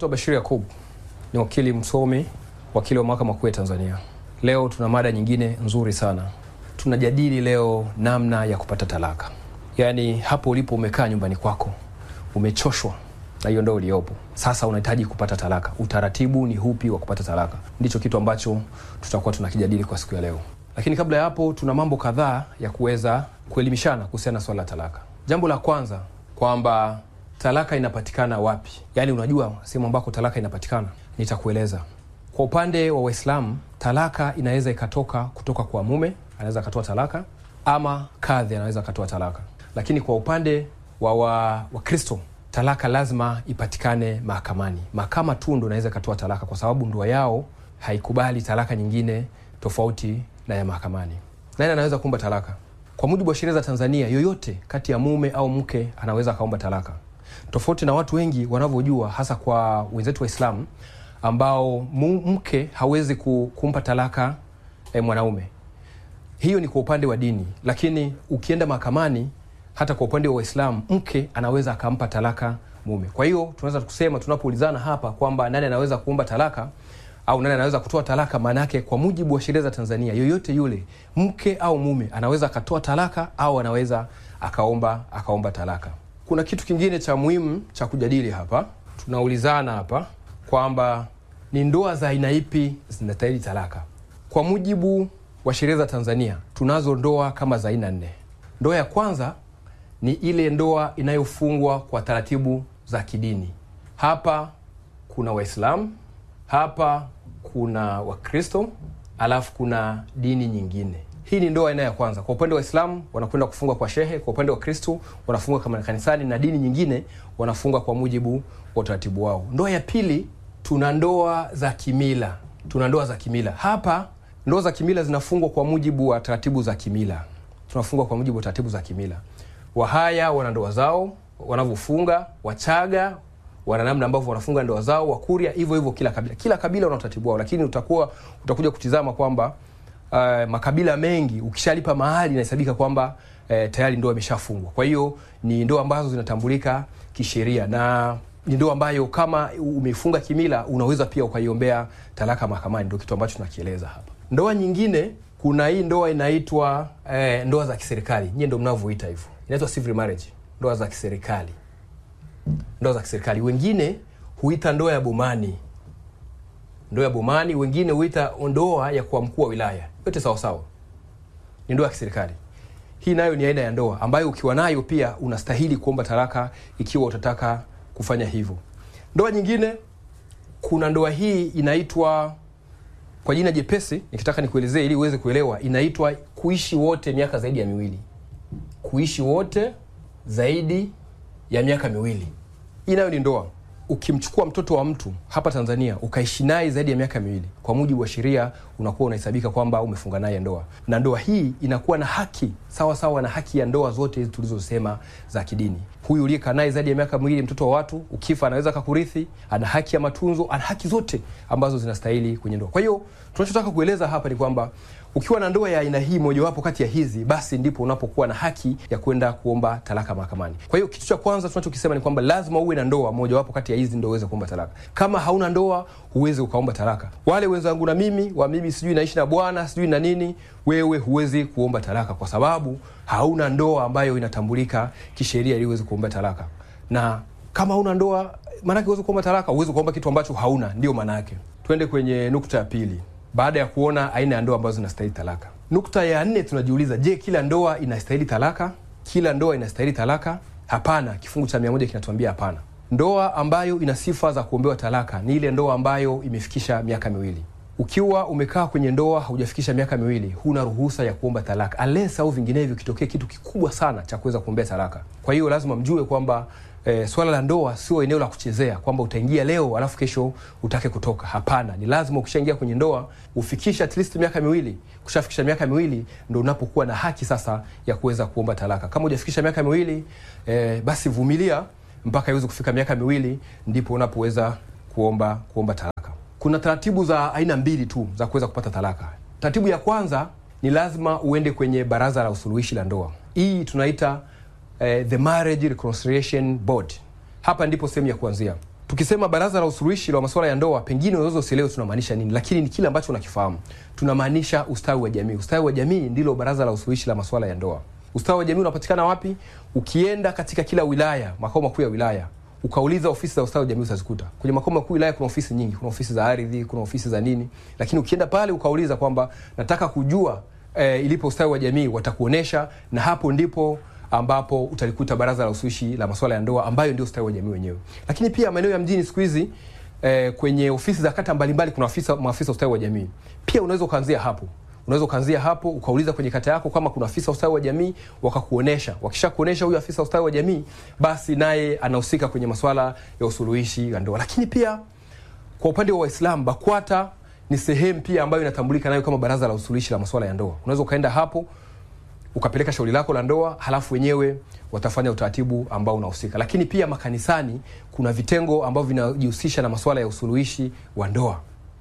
Naitwa Bashir Yakub, ni wakili msomi, wakili wa mahakama kuu ya Tanzania. Leo tuna mada nyingine nzuri sana. Tunajadili leo namna ya kupata talaka, yaani hapo ulipo umekaa nyumbani kwako, umechoshwa na hiyo ndoa iliyopo, sasa unahitaji kupata talaka. Utaratibu ni hupi wa kupata talaka? Ndicho kitu ambacho tutakuwa tunakijadili kwa siku ya leo, lakini kabla ya hapo, tuna mambo kadhaa ya kuweza kuelimishana kuhusiana na swala la talaka. Jambo la kwanza kwamba talaka inapatikana wapi, yaani unajua sehemu ambako talaka inapatikana. Nitakueleza. Kwa upande wa Waislamu, talaka inaweza ikatoka kutoka kwa mume, anaweza akatoa talaka, ama kadhi anaweza akatoa talaka. Lakini kwa upande wa Wakristo wa talaka lazima ipatikane mahakamani. Mahakama tu ndo inaweza ikatoa talaka, kwa sababu ndoa yao haikubali talaka nyingine tofauti na ya mahakamani. Nani anaweza kuomba talaka? Kwa mujibu wa sheria za Tanzania, yoyote kati ya mume au mke anaweza akaomba talaka, tofauti na watu wengi wanavyojua, hasa kwa wenzetu Waislamu ambao mke hawezi kumpa talaka eh, mwanaume. Hiyo ni kwa upande wa dini, lakini ukienda mahakamani, hata kwa upande wa Waislamu mke anaweza akampa talaka mume. Kwa hiyo tunaweza kusema tunapoulizana hapa kwamba nani anaweza kuomba talaka au nani anaweza kutoa talaka, maana yake kwa mujibu wa sheria za Tanzania, yoyote yule mke au mume anaweza akatoa talaka au anaweza akaomba akaomba talaka. Kuna kitu kingine cha muhimu cha kujadili hapa, tunaulizana hapa kwamba ni ndoa za aina ipi zinastahili talaka. Kwa mujibu wa sheria za Tanzania tunazo ndoa kama za aina nne. Ndoa ya kwanza ni ile ndoa inayofungwa kwa taratibu za kidini. Hapa kuna Waislamu, hapa kuna Wakristo, alafu kuna dini nyingine. Hii ni ndoa aina ya kwanza. Kwa upande wa Waislamu wanakwenda kufunga kwa shehe, kwa upande wa Kristo wanafunga kama kanisani, na dini nyingine wanafunga kwa mujibu wa utaratibu wao. Ndoa ya pili tuna ndoa za kimila. Tuna ndoa za kimila. Hapa ndoa za kimila zinafungwa kwa mujibu wa taratibu za kimila, tunafungwa kwa mujibu wa taratibu za kimila. Wahaya wana ndoa zao wanavyofunga, Wachaga wana namna ambavyo wanafunga ndoa zao, Wakuria hivyo hivyo, kila kabila kila kabila wana utaratibu wao, lakini utakuwa utakuja kutizama kwamba uh, makabila mengi ukishalipa mahali inahesabika kwamba uh, tayari ndoa imeshafungwa. Kwa hiyo ni ndoa ambazo zinatambulika kisheria na ni ndoa ambayo kama umeifunga kimila unaweza pia ukaiombea talaka mahakamani. Ndio kitu ambacho tunakieleza hapa. Ndoa nyingine, kuna hii ndoa inaitwa eh, ndoa za kiserikali. Nyie ndo mnavyoita hivyo, inaitwa civil marriage, ndoa za kiserikali. Ndoa za kiserikali, wengine huita ndoa ya bomani, ndoa ya bomani, wengine huita ndoa ya kwa mkuu wa wilaya. Yote sawa sawa, ni ndoa ya kiserikali. Hii nayo ni aina ya ndoa ambayo ukiwa nayo pia unastahili kuomba talaka ikiwa utataka kufanya hivyo. Ndoa nyingine, kuna ndoa hii inaitwa kwa jina jepesi, nikitaka nikuelezee ili uweze kuelewa, inaitwa kuishi wote miaka zaidi ya miwili. Kuishi wote zaidi ya miaka miwili, hii nayo ni ndoa. Ukimchukua mtoto wa mtu hapa Tanzania ukaishi naye zaidi ya miaka miwili, kwa mujibu wa sheria unakuwa unahesabika kwamba umefunga naye ndoa, na ndoa hii inakuwa na haki sawa sawa na haki ya ndoa zote hizi tulizosema za kidini. Huyu uliyekaa naye zaidi ya miaka miwili, mtoto wa watu, ukifa anaweza kakurithi, ana haki ya matunzo, ana haki zote ambazo zinastahili kwenye ndoa. Kwa hiyo tunachotaka kueleza hapa ni kwamba ukiwa na ndoa ya aina hii mojawapo kati ya hizi, basi ndipo unapokuwa na haki ya kwenda kuomba talaka mahakamani. Kwa hiyo kitu cha kwanza tunachokisema ni kwamba lazima uwe na ndoa mojawapo kati ya hizi ndio uweze kuomba talaka. Kama hauna ndoa, huwezi ukaomba talaka. Wale wenzangu na mimi wa mimi sijui naishi na bwana sijui na nini, wewe huwezi kuomba talaka kwa sababu hauna ndoa ambayo inatambulika kisheria ili uweze kuomba talaka. Na kama hauna ndoa, maanake uweze kuomba talaka, uweze kuomba kitu ambacho hauna, ndio maana yake. Twende kwenye nukta ya pili baada ya kuona aina ya ndoa ambazo zinastahili talaka. Nukta ya nne tunajiuliza, je, kila ndoa inastahili talaka? Kila ndoa inastahili talaka? Hapana, kifungu cha mia moja kinatuambia hapana. Ndoa ambayo ina sifa za kuombewa talaka ni ile ndoa ambayo imefikisha miaka miwili. Ukiwa umekaa kwenye ndoa haujafikisha miaka miwili, huna ruhusa ya kuomba talaka unless au vinginevyo kitokee kitu kikubwa sana cha kuweza kuombea talaka. Kwa hiyo lazima mjue kwamba E, swala la ndoa sio eneo la kuchezea kwamba utaingia leo alafu kesho utake kutoka. Hapana, ni lazima ukishaingia kwenye ndoa ufikisha at least miaka miwili. Kushafikisha miaka miwili ndo unapokuwa na haki sasa ya kuweza kuomba talaka. Kama hujafikisha miaka miwili e, basi vumilia mpaka iweze kufika miaka miwili ndipo unapoweza kuomba kuomba talaka. Kuna taratibu za aina mbili tu za kuweza kupata talaka. Taratibu ya kwanza ni lazima uende kwenye baraza la usuluhishi la ndoa. Hii tunaita eh, the Marriage Reconciliation Board. Hapa ndipo sehemu ya kuanzia. Tukisema baraza la usuluhishi la masuala ya ndoa, pengine unaweza usielewe tunamaanisha nini, lakini ni kile ambacho unakifahamu. Tunamaanisha ustawi wa jamii. Ustawi wa jamii ndilo baraza la usuluhishi la masuala ya ndoa. Ustawi wa jamii unapatikana wapi? Ukienda katika kila wilaya, makao makuu ya wilaya, ukauliza ofisi za ustawi wa jamii utazikuta. Kwenye makao makuu wilaya kuna ofisi nyingi, kuna ofisi za ardhi, kuna ofisi za nini, lakini ukienda pale ukauliza kwamba nataka kujua e, ilipo ustawi wa jamii, watakuonesha na hapo ndipo ambapo utalikuta baraza la usuluhishi la masuala ya ndoa ambayo ndio ustawi wa jamii wenyewe. Lakini pia maeneo ya mjini siku hizi eh, kwenye ofisi za kata mbalimbali kuna afisa maafisa ustawi wa jamii. Pia unaweza ukaanzia hapo. Unaweza ukaanzia hapo ukauliza kwenye kata yako kama kuna afisa ustawi wa jamii wakakuonesha. Wakishakuonesha huyu afisa ustawi wa jamii, basi naye anahusika kwenye masuala ya usuluhishi ya ndoa. Lakini pia kwa upande wa Waislamu, BAKWATA ni sehemu pia ambayo inatambulika nayo kama baraza la usuluhishi la masuala ya ndoa. Unaweza ukaenda hapo ukapeleka shauri lako la ndoa, halafu wenyewe watafanya utaratibu ambao unahusika. Lakini pia makanisani kuna vitengo ambavyo vinajihusisha na masuala ya usuluhishi wa ndoa,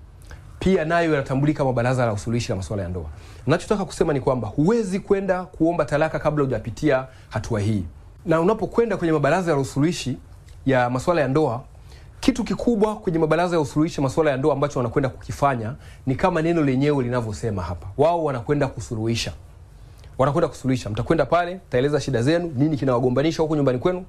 pia nayo yanatambulika kama baraza la usuluhishi la masuala ya ndoa. Nachotaka kusema ni kwamba huwezi kwenda kuomba talaka kabla hujapitia hatua hii, na unapokwenda kwenye mabaraza ya usuluhishi ya masuala ya ndoa kitu kikubwa kwenye mabaraza ya usuluhishi masuala ya ndoa ambacho wanakwenda kukifanya ni kama neno lenyewe linavyosema hapa, wao wanakwenda kusuluhisha wanakwenda kusuluhisha. Mtakwenda pale, taeleza shida zenu, nini kinawagombanisha huko nyumbani kwenu,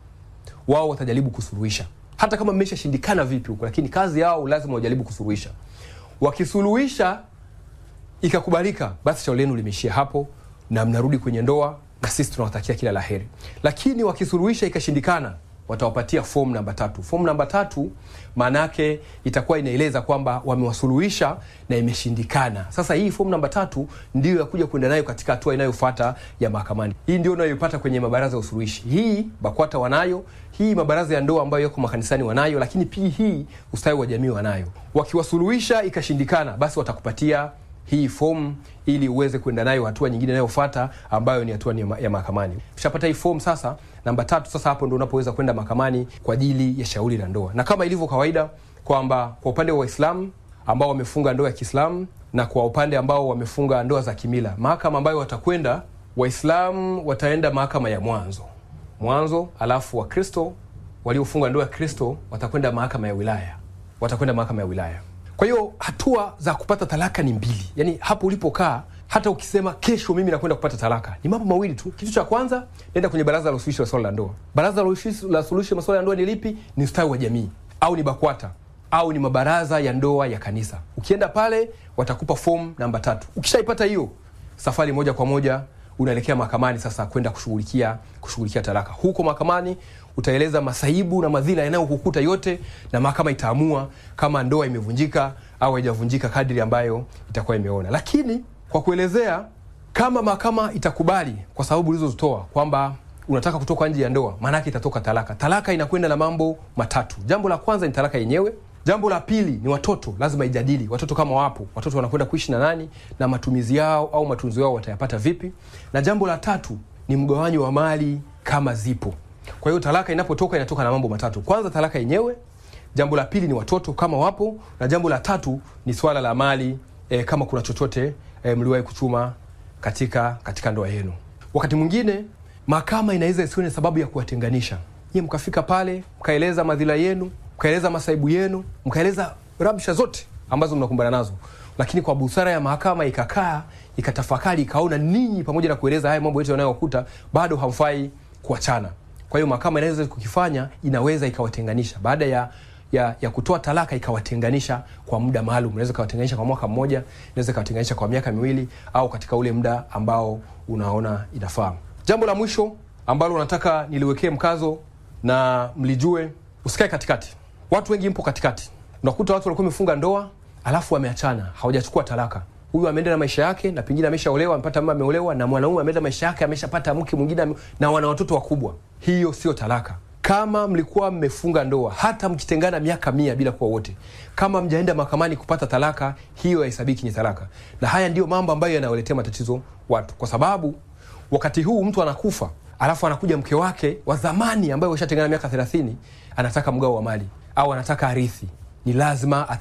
wao watajaribu kusuluhisha, hata kama mmeshashindikana vipi huko, lakini kazi yao lazima wajaribu kusuluhisha. Wakisuluhisha ikakubalika, basi shauri lenu limeishia hapo na mnarudi kwenye ndoa, na sisi tunawatakia kila laheri. Lakini wakisuluhisha ikashindikana, watawapatia fomu namba tatu. Fomu namba tatu maana yake itakuwa inaeleza kwamba wamewasuluhisha na imeshindikana. Sasa hii fomu namba tatu ndio ya kuja kwenda nayo katika hatua inayofuata ya mahakamani. Hii ndio unayoipata kwenye mabaraza ya usuluhishi. Hii BAKWATA wanayo, hii mabaraza ya ndoa ambayo yako makanisani wanayo, lakini pia hii ustawi wa jamii wanayo. Wakiwasuluhisha ikashindikana, basi watakupatia hii fomu ili uweze kwenda nayo hatua nyingine inayofuata ambayo ni hatua ya mahakamani. Ushapata hii fomu sasa, namba tatu, sasa hapo ndo unapoweza kwenda mahakamani kwa ajili ya shauri la ndoa, na kama ilivyo kawaida kwamba kwa upande wa Waislamu ambao wamefunga ndoa ya Kiislamu na kwa upande ambao wamefunga ndoa za kimila, mahakama ambayo watakwenda, Waislamu wataenda mahakama ya mwanzo mwanzo, alafu Wakristo waliofunga ndoa ya Kristo watakwenda mahakama ya wilaya, watakwenda mahakama ya wilaya. Kwa hiyo hatua za kupata talaka ni mbili, yaani hapo ulipokaa, hata ukisema kesho mimi nakwenda kupata talaka, ni mambo mawili tu. Kitu cha kwanza, nenda kwenye baraza la usuluhishi la swala la ndoa. Baraza la usuluhishi la swala la ndoa ni lipi? Ni ustawi wa jamii au ni BAKWATA au ni mabaraza ya ndoa ya kanisa. Ukienda pale, watakupa fomu namba tatu. Ukishaipata hiyo, safari moja kwa moja unaelekea mahakamani sasa kwenda kushughulikia kushughulikia talaka. Huko mahakamani utaeleza masaibu na madhila yanayokukuta yote, na mahakama itaamua kama ndoa imevunjika au haijavunjika kadri ambayo itakuwa imeona. Lakini kwa kuelezea, kama mahakama itakubali kwa sababu ulizozitoa kwamba unataka kutoka nje ya ndoa, maana yake itatoka talaka. Talaka inakwenda na mambo matatu. Jambo la kwanza ni talaka yenyewe. Jambo la pili ni watoto, lazima ijadili watoto kama wapo, watoto wanakwenda kuishi na nani na matumizi yao au matunzo yao watayapata vipi, na jambo la tatu ni mgawanyo wa mali kama zipo. Kwa hiyo talaka inapotoka inatoka na mambo matatu. Kwanza talaka yenyewe, jambo la pili ni watoto kama wapo, na jambo la tatu ni swala la mali e, kama kuna chochote e, mliwahi kuchuma katika katika ndoa yenu. Wakati mwingine mahakama inaweza isiwe ni sababu ya kuwatenganisha nyie, mkafika pale mkaeleza madhila yenu, mkaeleza masaibu yenu, mkaeleza rabsha zote ambazo mnakumbana nazo, lakini kwa busara ya mahakama ikakaa ikatafakari, ikaona ninyi pamoja na kueleza haya mambo yote yanayokuta bado hamfai kuachana. Kwa hiyo mahakama inaweza kukifanya, inaweza ikawatenganisha baada ya ya, ya kutoa talaka ikawatenganisha kwa muda maalum. Inaweza ikawatenganisha kwa mwaka mmoja, inaweza ikawatenganisha kwa miaka miwili, au katika ule muda ambao unaona inafaa. Jambo la mwisho ambalo nataka niliwekee mkazo na mlijue, usikae katikati. Watu wengi mpo katikati, unakuta watu walikuwa wamefunga ndoa alafu wameachana, hawajachukua talaka. Huyu ameenda na maisha yake na pengine ameshaolewa, amepata mama, ameolewa na mwanaume, ameenda maisha yake, ameshapata mke mwingine na wana watoto wakubwa. Hiyo sio talaka. Kama mlikuwa mmefunga ndoa hata mkitengana miaka mia bila kuwa wote, kama mjaenda mahakamani kupata talaka, hiyo haihesabiki ni talaka. Na haya ndiyo mambo ambayo yanawaletea matatizo watu, kwa sababu wakati huu mtu anakufa, alafu anakuja mke wake wa zamani ambaye washatengana miaka thelathini, anataka mgao wa mali au anataka arithi, ni lazima